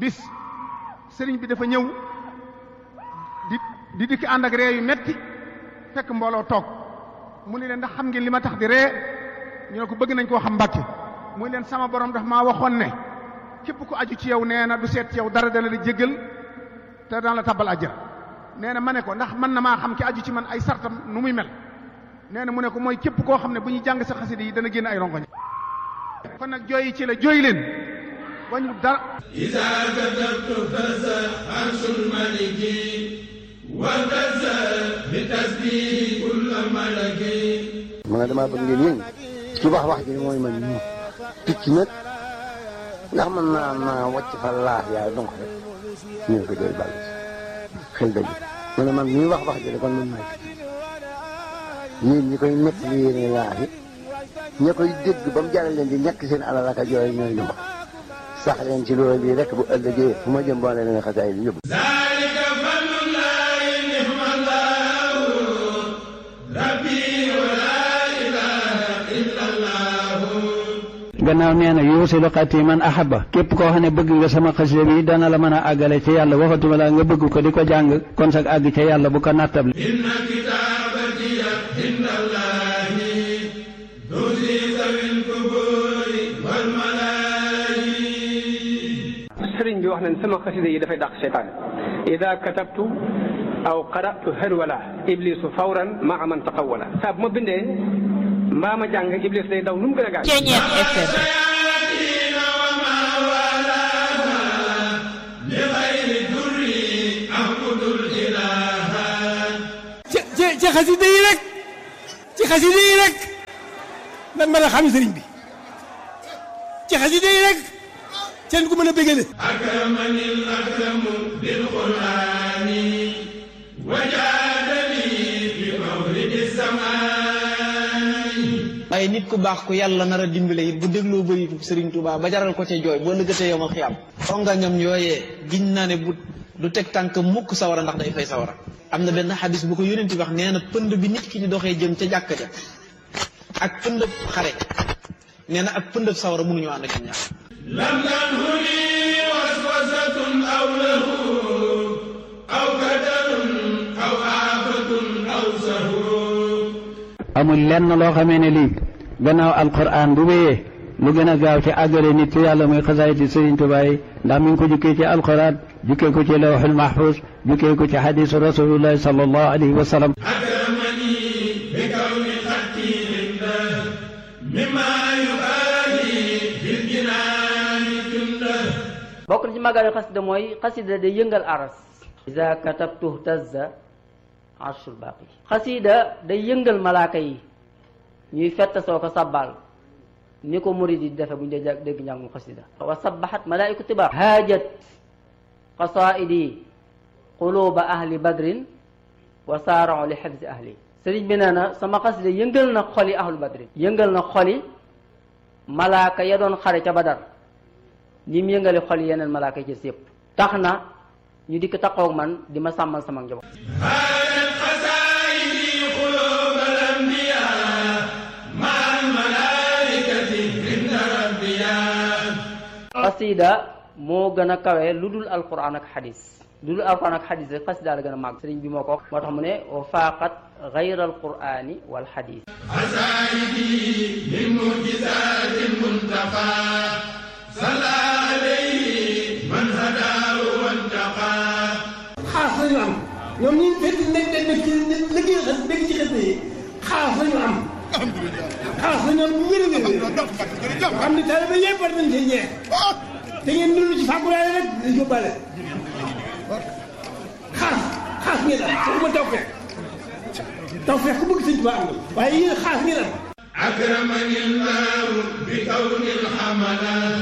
bis sëriñ bi dafa ñëw di di dikk ànd ak ree yu metti fekk mbooloo toog mu ni leen ndax xam ngeen li ma tax di ree ñu ne ko bëgg nañ koo xam mbàkke muy leen sama borom daf maa waxoon ne képp ku aju ci yow nee na du seet ci yow dara dana la jéggal te daan la tabbal àjjana nee na ma ne ko ndax mën na maa xam ki aju ci man ay sartam nu muy mel nee na mu ne ko mooy képp koo xam ne bu ñuy jàng sa xasida yi dana génn ay rongoñ kon nag jooyi ci la jooy leen wañu dara إذا كتبت فزع عرش الملك وفزع بتسبيح كل ملك ma ne damaa bëgg ngeen yëngu ci wax wax ji mooy man ñu picc nag ndax mën naa naa wàcc fa laax yaay donc rek ñu ne ko doy bàll xel dëgg ma ne man ñuy wax wax ji de kon man maay picc yéen ñi koy nekk li yéene laax yi ña koy dégg ba mu jaral leen di ñàkk seen alal ak a jooy ñooy lu wax sax leen ci loolu bii rek bu ëllëgee fu ma jëm boole leen xasaay di yóbbu ذلك فضل الله نعم الله ربي ولا إله إلا الله gannaaw nee na yuusilu xati man ahaba képp koo xam ne bëgg nga sama xasida bi dana la mën a àggale ci yàlla waxatuma la nga bëgg ko di ko jàng kon sag àgg ca yàlla bu ko nattable إن كتابتي عند الله تزي ذوي القبور والملائكة sëriñ bi wax nañ sama xasida yi dafay dàq seytaan ida katabtu aw qaratu hërwala iblisu fawran maa man taqawala saa bu ma bindee mbaa ma jàng iblis day daw nu mu gën a gaaw Ceeñeer FM الشياطين وما والاها لغير الدر أعبد الإله ci ci ci xasida yi rek ci xasida yi rek lan mën a xam sëriñ bi ci xasida yi rek seen ku mën a bégale أكرمني الأكرم بالقرآن وجادني بمولد السماء waaye nit ku baax ku yàlla nar a dimbale it bu dégloo bëritu Serigne Touba ba jaral ko ca jooy boo lëggatee yomal xiyam xonga ñoom yooyee giñ naa ne bu du teg tànk mukk sawara ndax day fay sawara am na benn xadis bu ko yónenti wax nee na pënd bi nit ki di doxee jëm ca jàkka ja ak pëndëb xare nee na ak pëndëb sawara mënuñoo ànd ak ñaar لم تنهني وسوسة أو له أو كدر أو آفة أو سهو amul lenn loo xamee ne lii gannaaw alquran bu wéyee lu gën a gaaw ci àggale nit ci yàlla muy xasaayiti Sëriñ Tuubaa yi ndax mi ngi ko jukkee ci alquran jukkee ko ci lawxul mahfuz jukkee ko ci xadisu rasulullahi sallallahu alayhi wa sallam أكرمني بكون خطي عنده مما يبالي في الجنان جنده bokk na ci màggalu xasida mooy xasida day yëngal aras iza katabtu tazza arshul baaqi xasida day yëngal malaaka yi ñuy fett soo ko sabbal ni ko murid yi di defe bu ñu dee jàng- dégg njàngum xasida wa sabbahat malaaiku tiba haajat qasaidi quluba ahli badrin wa saarao li xifzi ahli sëriñ bi nee na sama xasida yëngal na xoli ahlu badrin yëngal na xoli malaaka ya doon xare ca badar ni mu yëngale xol yeneen malaaka yi ci yëpp tax na ñu dikk taxaw man di ma sàmmal sama njaboot هانت خزائني قلوب الأنبياء مع الملائكة عند ربيا xasida moo gën a kawe lu dul alquran ak xadis lu dul alquran ak xadis rek xasida la gën a màgg sëriñ bi moo ko wax moo tax mu ne wa faaqat gayra alqurani wal xadis عزائدي من معجزات المنتقى صلى عليه من هداه وانتقى xaas lañu am ñoom ñi fekk nekk nekk nekk ci liggéey xas nekk ci xas yi xaas lañu am xaas lañu am bu wér a wér wér xam ne taalibe yëpp war nañ cee ñeex te ngeen dund ci fàggulaale rek di yóbbaale xaas xaas ngeen am waxuma taw fekk taw fekk ku bëgg sëñ Tuubaa am na waaye yéen xaas ngeen am أكرمني الله بكون الحملات